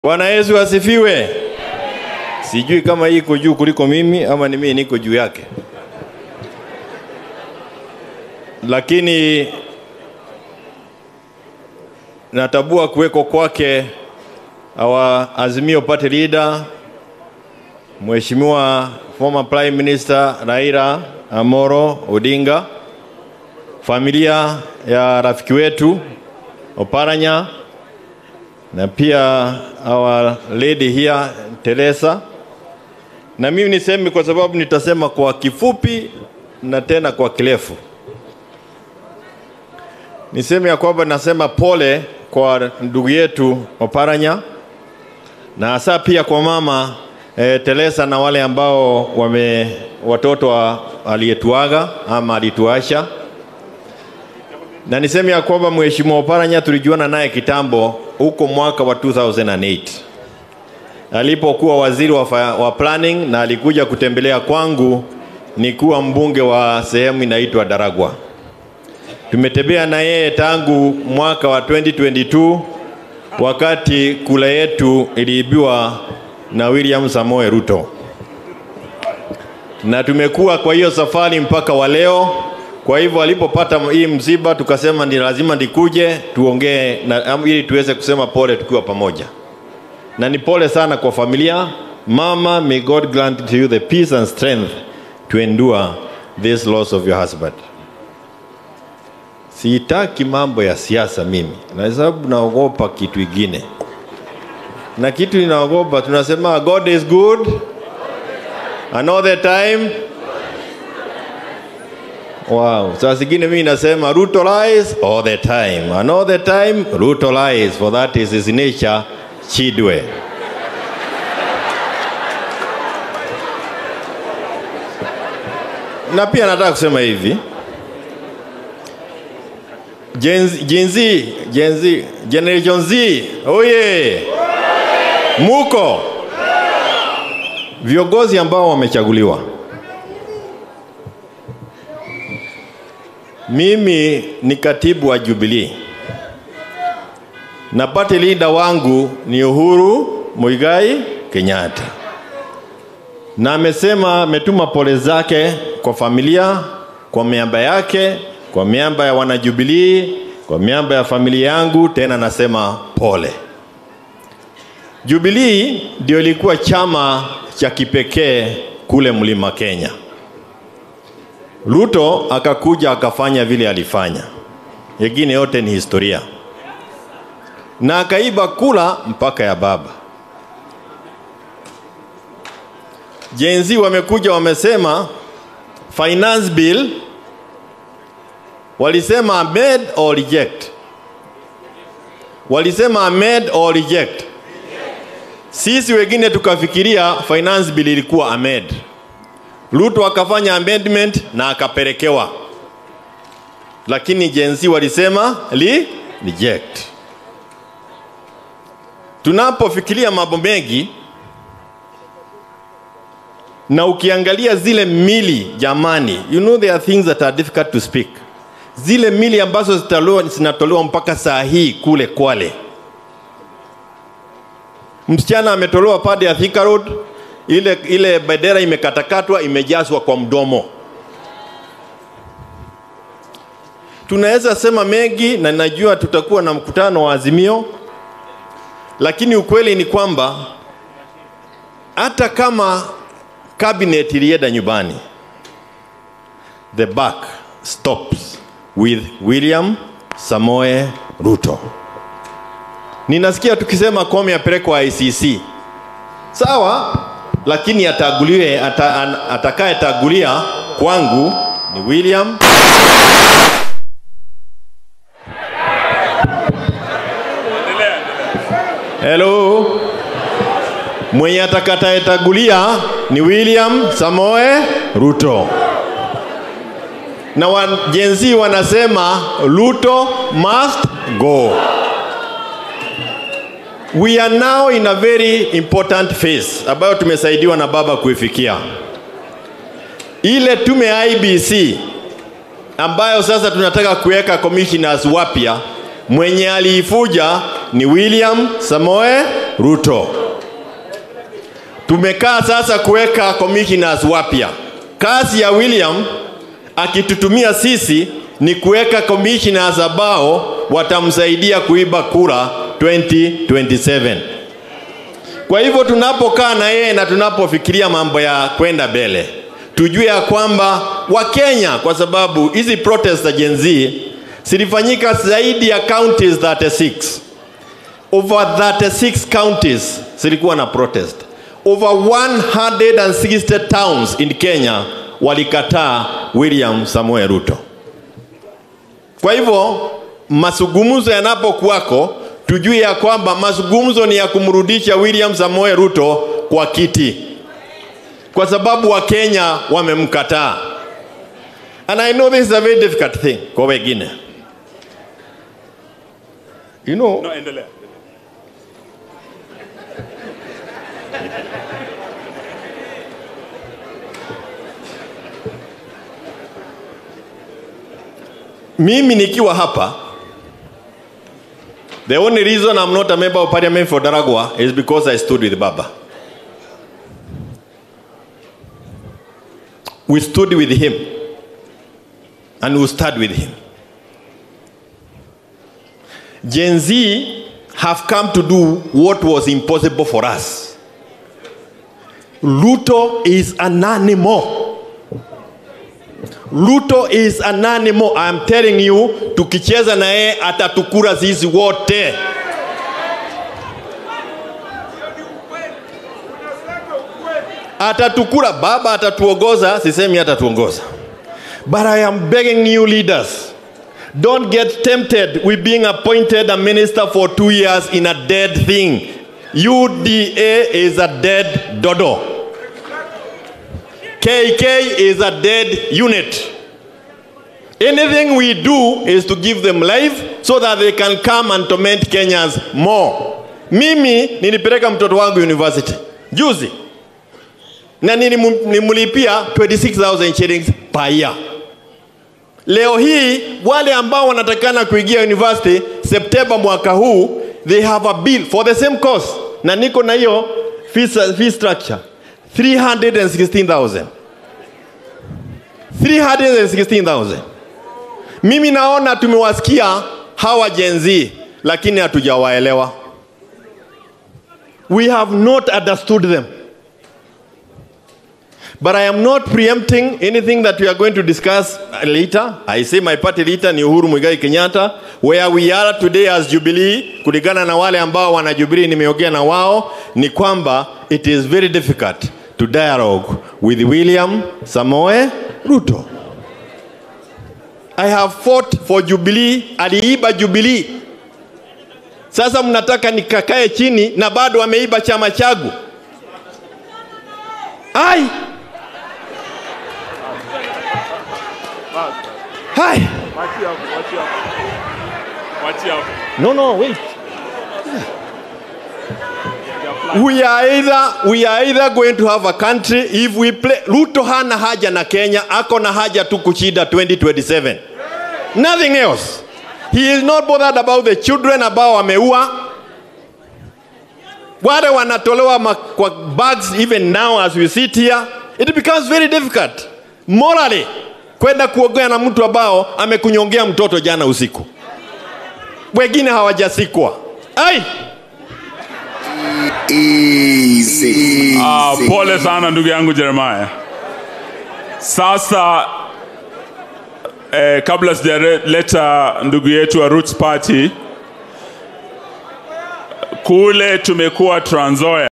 Bwana Yesu asifiwe. Sijui kama hii iko juu kuliko mimi ama ni mimi niko juu yake, lakini natabua kuweko kwake our Azimio Party leader Mheshimiwa former Prime Minister Raila Amoro Odinga, familia ya rafiki wetu Oparanya na pia our lady here Teresa. Na mimi niseme kwa sababu nitasema kwa kifupi na tena kwa kirefu. Niseme ya kwamba nasema pole kwa ndugu yetu Oparanya na hasa pia kwa mama eh, Teresa na wale ambao wame watoto wa, aliyetuaga ama alituasha na niseme ya kwamba Mheshimiwa Oparanya tulijuana naye kitambo huko mwaka wa 2008 alipokuwa waziri wa, fa- wa planning na alikuja kutembelea kwangu nikuwa mbunge wa sehemu inaitwa Daragwa. Tumetembea na yeye tangu mwaka wa 2022 wakati kula yetu iliibiwa na William Samoe Ruto, na tumekuwa kwa hiyo safari mpaka wa leo. Kwa hivyo alipopata hii msiba, tukasema ni lazima nikuje tuongee na am- ili tuweze kusema pole tukiwa pamoja, na ni pole sana kwa familia. Mama, may God grant to you the peace and strength to endure this loss of your husband. Sitaki mambo ya siasa mimi, na sababu naogopa kitu ingine, na kitu ninaogopa, tunasema God is good and all the time Wow. Saa zingine mimi nasema Ruto lies all the time. And all the time Ruto lies for that is his nature Chidwe. Na pia nataka kusema hivi. Gen Z, Gen Z, Gen Z, Generation Z, oye! Muko viongozi ambao wamechaguliwa Mimi ni katibu wa Jubilee na party leader wangu ni Uhuru Muigai Kenyatta, na amesema ametuma pole zake kwa familia, kwa miamba yake, kwa miamba ya wanajubilii, kwa miamba ya familia yangu. Tena nasema pole. Jubilee ndio ilikuwa chama cha kipekee kule Mlima Kenya. Ruto akakuja akafanya vile alifanya, yengine yote ni historia, na akaiba kula mpaka ya baba. Gen Z wamekuja wamesema finance bill, walisema amend or reject, walisema amend or reject. Sisi wengine tukafikiria finance bill ilikuwa amend. Ruto akafanya amendment na akapelekewa, lakini Gen Z walisema li reject. Tunapofikiria mambo mengi na ukiangalia zile mili jamani, you know there are things that are difficult to speak. Zile mili ambazo zitatolewa zinatolewa mpaka saa hii kule Kwale, msichana ametolewa pande ya Thika Road, ile, ile bendera imekatakatwa imejazwa kwa mdomo. Tunaweza sema mengi na najua tutakuwa na mkutano wa Azimio, lakini ukweli ni kwamba hata kama cabinet ilienda nyumbani, the buck stops with William Samoe Ruto. Ninasikia tukisema Koome apelekwa ICC, sawa, lakini ataguliwe ata, an- atakayetagulia kwangu ni William Hello. Mwenye atakayetagulia ni William Samoe Ruto. Na wa Gen Z wanasema Ruto must go. We are now in a very important phase ambayo tumesaidiwa na baba kuifikia. Ile tume ya IBC ambayo sasa tunataka kuweka commissioners wapya, mwenye aliifuja ni William Samoe Ruto. Tumekaa sasa kuweka commissioners wapya. Kazi ya William akitutumia sisi ni kuweka commissioners ambao watamsaidia kuiba kura 2027. Kwa hivyo tunapokaa na yeye na tunapofikiria mambo ya kwenda mbele, tujue ya kwamba Wakenya, kwa sababu hizi protest za Gen Z zilifanyika zaidi ya counties 36 over 36 counties zilikuwa na protest. Over 160 towns in Kenya walikataa William Samoei Ruto. Kwa hivyo mazungumzo yanapokuwako, tujue ya kwamba mazungumzo ni ya kumrudisha William Samoei Ruto kwa kiti, kwa sababu Wakenya wamemkataa. And I know this is a very difficult thing kwa wengine. You know, No, endelea. mimi nikiwa hapa the only reason I'm not a member of parliament for Daragwa is because I stood with Baba. We stood with him and we stand with him. Gen Z have come to do what was impossible for us. Ruto is an animal. Ruto is an animal. I'm telling you, tukicheza na yeye atatukura sisi wote. Atatukura, baba atatuongoza, sisemi atatuongoza. But I am begging you leaders, don't get tempted with being appointed a minister for two years in a dead thing. UDA is a dead dodo. KK is a dead unit. Anything we do is to give them life so that they can come and torment Kenyans more. Mimi nilipeleka mtoto wangu university juzi na nilimu- nilimlipia 26,000 shillings per year. Leo hii wale ambao wanatakana kuingia university Septemba mwaka huu, they have a bill for the same course, na niko na hiyo fee, fee structure 316,000 316,000. Mimi naona tumewasikia hawa Gen Z, lakini hatujawaelewa. We have not understood them. But I am not preempting anything that we are going to discuss later. I say my party leader ni Uhuru Muigai Kenyatta. Where we are today as Jubilee, kulingana na wale ambao wana Jubilee nimeongea na wao, ni kwamba it is very difficult to dialogue with William Samoe Ruto. I have fought for Jubilee, aliiba Jubilee. Sasa mnataka nikakae chini na bado ameiba chama changu. Ai! Hai! Wachia hapo, wachia hapo. Wachia hapo. No, no, wait. We are either we are either going to have a country if we play Ruto hana haja na Kenya, ako na haja tu kushinda 2027. Nothing else. He is not bothered about the children ambao wameua. Wale wanatolewa ma- kwa bags even now as we sit here. It becomes very difficult morally kwenda kuongea na mtu ambao amekunyongea mtoto jana usiku. Wengine hawajasikwa. Ai! Easy. Ah, Easy. pole sana ndugu yangu Jeremiah. Sasa eh, kabla sijaleta ndugu yetu wa Roots Party kule tumekuwa Trans Nzoia